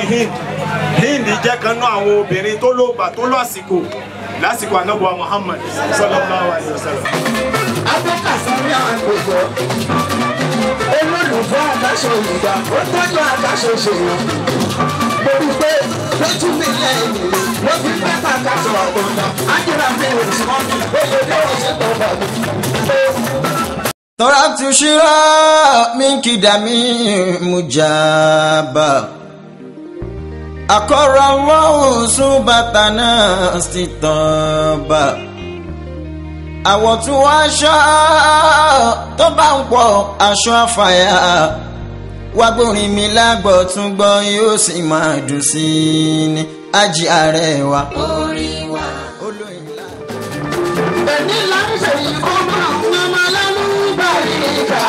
ni hind hind jẹ́ kan náà àwọn obìnrin tó ló gbà tó lọ àsìkò lásìkò anábọ̀ muhammad sallallahu alayhi wa sallam. abẹ́kàsáré àgbègbè olólùfẹ́ àdáṣe òyìnbá ó tọ́jú àdáṣe òṣèlú mo rí pé lójú mi lẹ́yìn ló fi pẹ́ kàkà sọ̀rọ̀ ọ̀gbọ̀nà ájúra mi ò sí mọ́ mi ó lè dé òṣè tó bà mí. تركت شراء منك دمي مجابا أقر الله صوبتنا استطابا àwọ̀ tún wá aṣọ tó bá ń pọ̀ aṣọ àfàyà wá gbórin mi lágbọ̀ tún gbọ́ yóò sì máa dùn sí i ní ají ààrẹ wa. orin wa. olóyin ńlá. Èmi là ń ṣe ikú máa ń mọ́mọ́ lẹ́nu báyìí ká.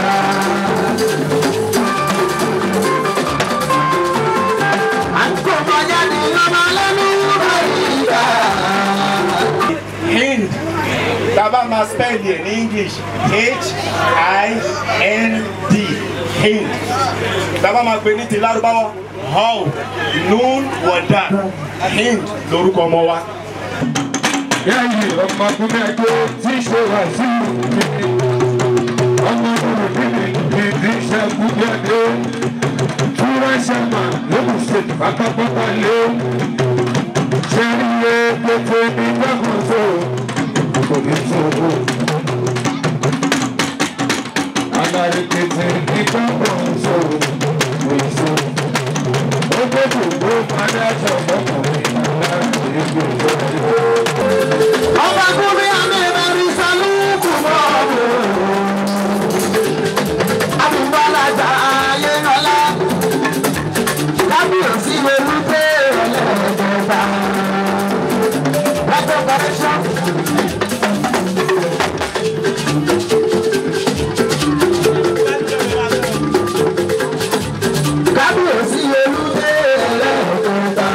À ń kó bọ́jà ní mọ́mọ́ lẹ́nu báyìí ká. hind taba ma spell ẹ̀ ní english h-i-n-d hind taba ma pè ní ti lárúbáwá how nun wọ̀dà hind lórúkọ ọmọ wa. Yáyí ọmọkùnrin ẹjọ́ tí ṣe wà sí ìlú. Ọmọkùnrin mi ìdí ṣẹ́gun jáde. Túrẹ́ ṣẹ̀mà lókùn ṣe pátápátá lé. Ṣẹ́ríye pété ní gbàgbọ́sọ. Kò ní ṣòwò. Adarí pété ní gbàgbọ́sọ. Kò ní ṣòwò. Ó gbọ́dọ̀ gbó padà sọ̀mọ́kùnrin náà ní gbèsè. Ọmọkùnrin àmì ìbẹ̀rù sálúkù mọ́ọ̀mù. Àbúgbàlagbà ayé ọlá. Kábíyèsí wẹ̀lú pé ọlẹ́ẹ̀dẹ̀gbà. Lọ́jọ́ kọ̀rẹ́ṣọ́. Kábíyèsí wẹ̀lú pé ọlẹ́ẹ̀dẹ̀gbà.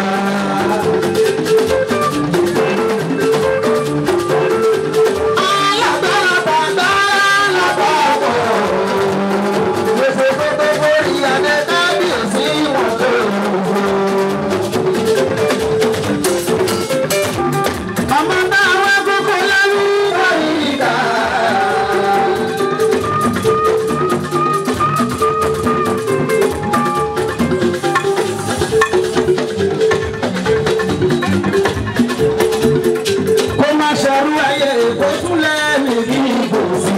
Kó má ṣerú ayé kó tún lẹ́nu bí kò sí.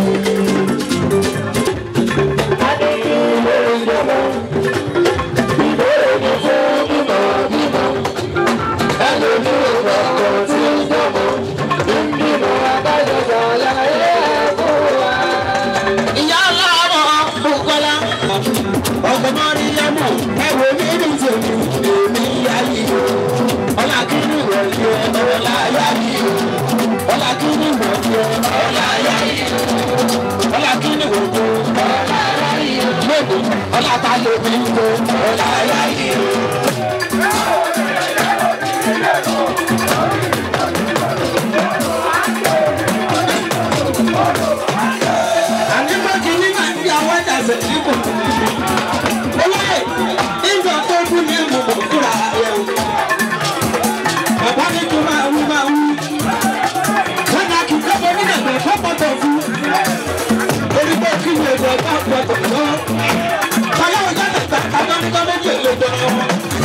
Ìyá ọlọ́rọ̀ Bùkọ́lá, ọ̀gbọ̀n rí yẹmọ̀, ẹ̀wọ̀n mi ní tèmi, èmi yá yìí. Ọlá kí ni ìwọ̀n yẹ ọlá yá yìí. Ọlá kí ni ìwọ̀n yẹ ọlá yá yìí. Ọlá kí ni ìwọ̀n yẹ ọlá yá yìí. Lóde, ọlá ta lè fi ń lo ọlá yá yìí. Àníkọ́ kìíní máa ń fi àwọn ẹ̀dá ṣe nípò. Olóyè, ìjọ tó kú ní ìmùmọ̀ fúnra rẹ̀ o. Bàbá mi tún máa wú máa wú. Wọ́n dá kí kọ́kọ́ ní ẹ̀gbẹ́ fọ́pọ̀tọ̀ fún. Orí pé kí ni èdè ọ̀gá ọ̀pọ̀tọ̀ lọ. Bàbá òjá tẹ̀gbà kájọ́ ní gọ́mẹ́ntì èlò ìjọba ọmọ.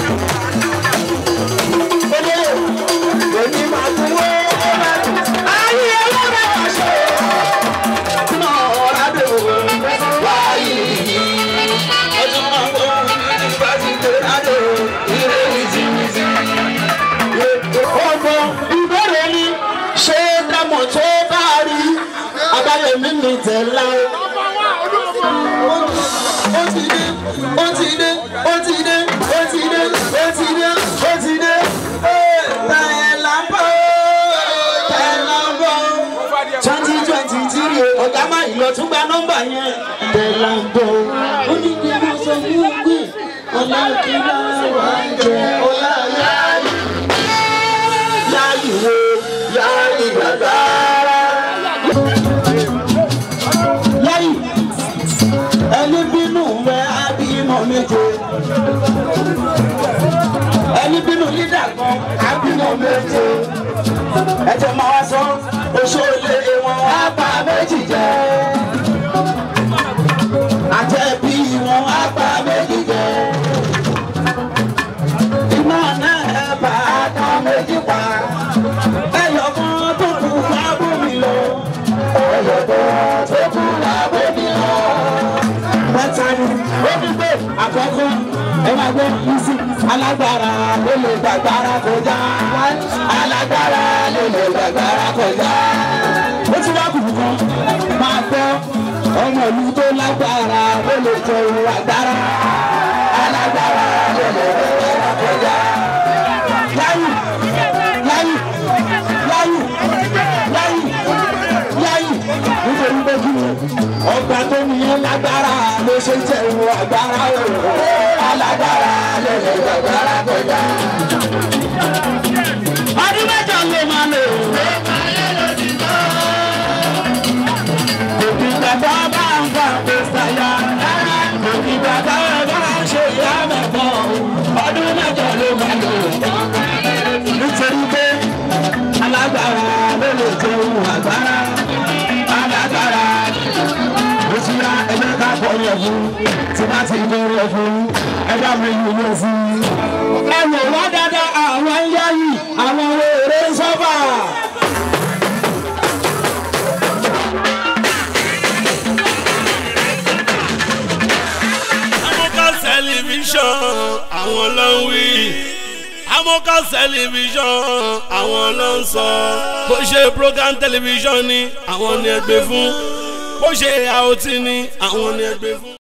Olóyè, èmi máa tún wé. Ayé ọlọ́run àṣẹ. Ọmọ ìbéèrè ni ṣé dámọ̀ tó bá rí abáyọ̀mí mi tẹ̀lá. Ó ti dé, ó ti dé, ó ti dé, ó ti dé, ó ti dé, ó ti dé. Tẹ̀lá bọ̀, tẹ̀lá bọ̀ twenty twenty three ọ̀gá máa ìlọ tún gba nọ́mbà yẹn. tẹ̀lá bọ̀ ó ní kí wọ́n sọ fún un pé ọ̀la kí láwà ń jẹ ọ̀la yáyì. yáyì wo yáyì gbàgbá. yáyì ẹni bínú rẹ̀ á bímọ méje. méje ẹ̀jẹ̀ máa wá sọ oṣoolé wọn á pa méjì jẹ àjẹbí wọn á pa méjì jẹ iná náà ẹ bá a kan méjì pa ẹyọ kan tó kù wá bómi lọ ẹyọ kan tó kù wá bómi lọ mẹ́ta ni ó ní pé àkọ́kọ́ ẹ máa gbọ́ yíṣu alágbára ló lè gbàgbára kọjá alágbára ló lè gbàgbára kọjá. ó ti wá kùkù kan máa gbọ́ ọmọ ìlú tó lágbára ló lè jẹ òun agbára alágbára ló lè gbàgbára kọjá. láyù láyù láyù láyù láyù nítorí pé kí ni ọgbà tó nìyẹn lágbára ló ṣe jẹ òun agbára òun alágbára ló lè gbàgbára kọjá. ọdún mẹ́jọ ló máa lò. òbí gbàgbọ́ bá ń fa pèsèyà òbí gbàgbọ́ bá ń ṣe ìyá mẹ́fọ́ ọdún mẹ́jọ ló máa lò. nítorí pé alágbára ló lè jẹ òun agbára alágbára ó ti yá ẹgbẹ́ ká pọ̀ yẹ̀ fún tí bá ti bẹ̀rẹ̀ fún ẹgbẹ́ mi yìí yẹ sí. ẹ wò wá dáadáa àwọn ń yá yìí àwọn èrè ń sọ́fà. amọ́ká tẹlifíṣàn àwọn ló ń wí amọ́ká tẹlifíṣàn àwọn ló ń sọ bó ṣe program tẹlifíṣàn ni àwọn ni ẹgbẹ́ fún bó ṣe àòtí ni àwọn ni ẹgbẹ́ fún.